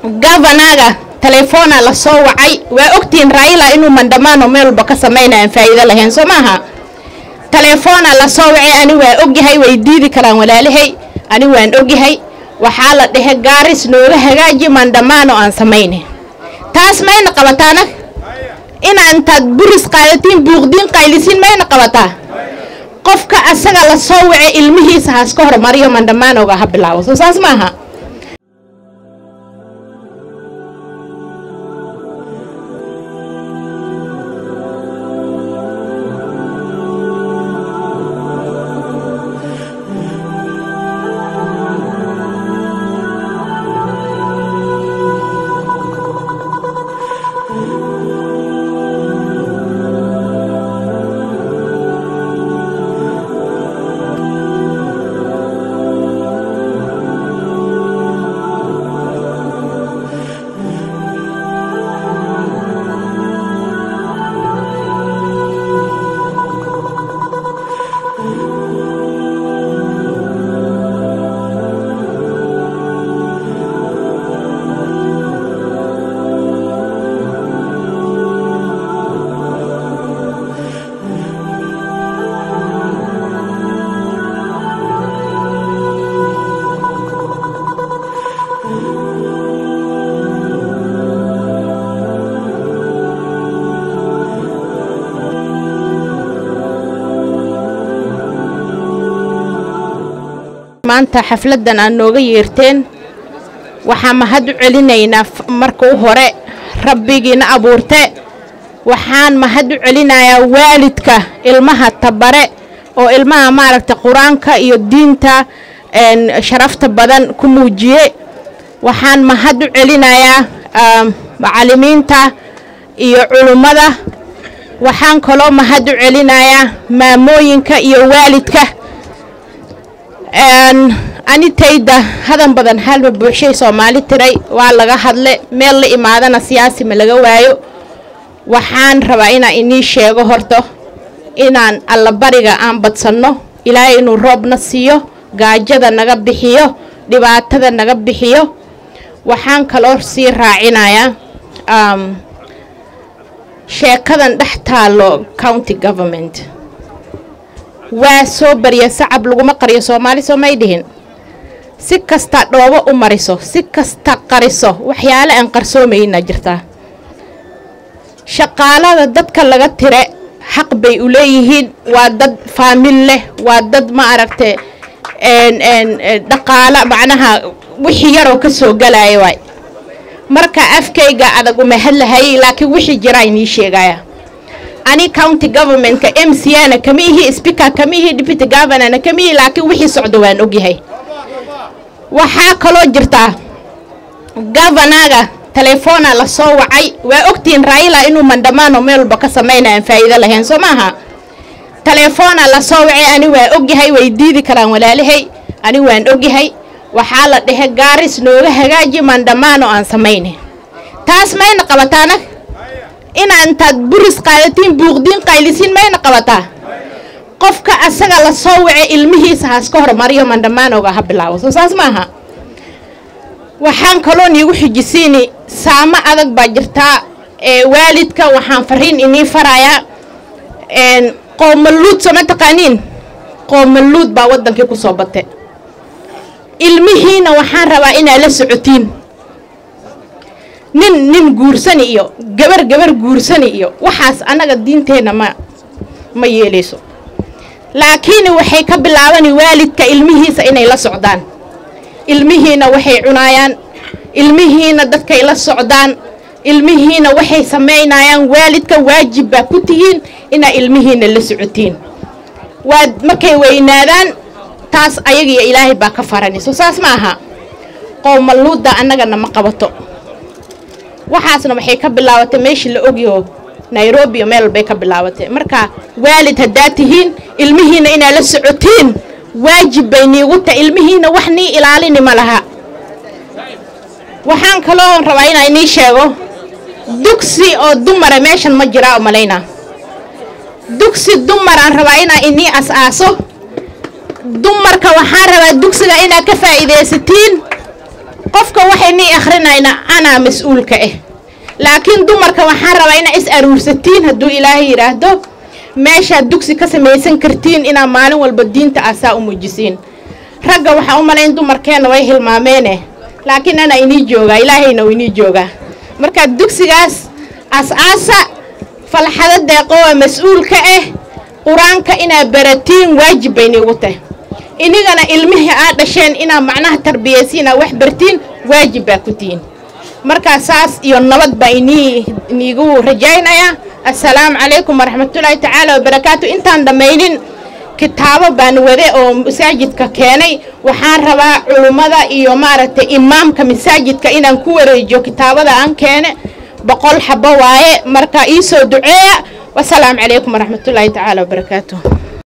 gavanaga telefoona la soo wacay waa ogtihiin raila inuu mandamaano meel walba ka samaynayan faa'iido lahayn soo maaha telefoona la soo wacay ani waa ogyahay way diidi karaan walaalahay ani waan ogyahay waxaa la dhehe gaaris nooga hagaaji mandamaano aan samayne taas mayna qabataana inaa intaad buris qaadatiin buuqdiin qaylisiin mayna qabataa qofka asaga la soo wacay ilmihiisa haas ka hormariyo mandamaanoga ha bilaabo soo saas maaha maanta xafladdan aad nooga yeerteen waxaa mahad u celinaynaa marka u hore rabbigiina abuurte waxaan mahad u celinayaa waalidka ilmaha tabare oo ilmaha maaragta qur-aanka iyo diinta sharafta badan ku muujiye waxaan mahad u celinayaa macallimiinta iyo culummada waxaan kaloo mahad u celinayaa maamooyinka iyo waalidka anitayda hadan badan halma buuxshay soomaali tiray waa laga hadle meel la imaadana siyaasi ma laga waayo waxaan rabaa inaan inii sheego horto inaan allabariga aan badsanno ilaahay inuu roobna siiyo gaajada naga bixiyo dhibaatada naga bixiyo waxaan kaloo sii raacinayaa sheekadan dhex taalo county government waa soo barya sacab laguma qariyo soomaali soo may dhihin si kasta dhoobo u mariso si kasta qariso waxyaale aan qarsoomayna jirtaa shaqaalada dadka laga tire xaq bay u leeyihiin waa dad faamil leh waa dad ma aragte dhaqaala macnaha wixii yaroo ka soo galaya waay marka afkayga adag uma hadlahayay laakiin wixii jiraa inii sheegaya ani county governmentka m c na kama ihi speaker kama ihi deputy governorna kama ihi laakiin wixii socdo waan ogyahay waxaa kaloo jirtaa governaga telefoona la soo wacay waa ogtihiin raila inuu mandamaano meel walba ka samaynayan faa'iido lahayn soo maaha telefoona la soo wacay ani waa ogyahay way diidi karaan walaalahay ani waan ogyahay waxaa la dhehe gaaris nooga hagaaji mandamaano aan samayne taas mayna qabataana inaa intaad buris qaadatiin buuqdiin qaylisiin mayna qabataa qofka asaga la soo wacay ilmihiisa haas ka hormariyo mandamaanoga ha bilaabo soo saas maaha waxaan kaloo niigu xijisiini saamo adag baa jirtaa ee waalidka waxaan fariin inii farayaa qoomaluud sooma taqaaniin qoomaluud baa waddankii ku soo bate ilmihiina waxaan rabaa inaad la socotiin nin nin guursani iyo gabar gabar guursani iyo waxaas annaga diinteenna ma ma yeelayso laakiin waxay ka bilaabani waalidka ilmihiisa inay la socdaan ilmihiina waxay cunaayaan ilmihiina dadkay la socdaan ilmihiina waxay samaynayaan waalidka waajib baa ku tihiin inaa ilmihiina la socotiin waa markay weynaadaan taas ayagiyo ilaahay baa ka faranayso saas ma aha qowmaluudda annagana ma qabato waxaasna waxay ka bilaabatay meeshii la ogyaho nairobi iyo meel walbay ka bilaabatay marka waalid haddaad tihiin ilmihiina inaad la socotiin waajib bay niigu tahay ilmihiina wax nii ilaalini ma laha waxaan kaloo rabaa inaa inii sheego dugsi oo dumara meeshan ma jiraa u malaynaa dugsi dumaraan rabaa inaa inii as-aaso dumarka waxaan rabaa dugsiga inaad ka faa'iidaysatiin qofka waxaynii akrinayna anaa mas-uulka ah laakiin dumarka waxaan rabaa inaa is aruursatiin hadduu ilaahay yidhaahdo meeshaad dugsi ka samaysan kartiin inaa maalin walba diinta aasaa u muujisiin ragga waxaa u malayn dumarkeenna way hilmaameene laakiin anaa inii joogaa ilaahayna uu inii joogaa marka dugsigaas as-aasa falxado deeqo waa mas-uulka ah qur-aanka inaa baratiin waajib bay niigu tahay inigana ilmihii aad dhasheen inaa macnaha tarbiyaysiinaa wax bartiin waajib baa ku tihiin markaa saas iyo nabad baa inii iniigu rajaynayaa assalaamu calaykum waraxmatullaahi tacaala wabarakaatu intaan dhammaynin kitaabo baan wade oo masaajidka keenay waxaan rabaa culummada iyo maaragtay imaamka masaajidka inaan ku wareejiyo kitaabada aan keene boqol xabo waaye marka ii soo duceeya wasalaamu calaykum waraxmatullaahi tacaala wabarakaatu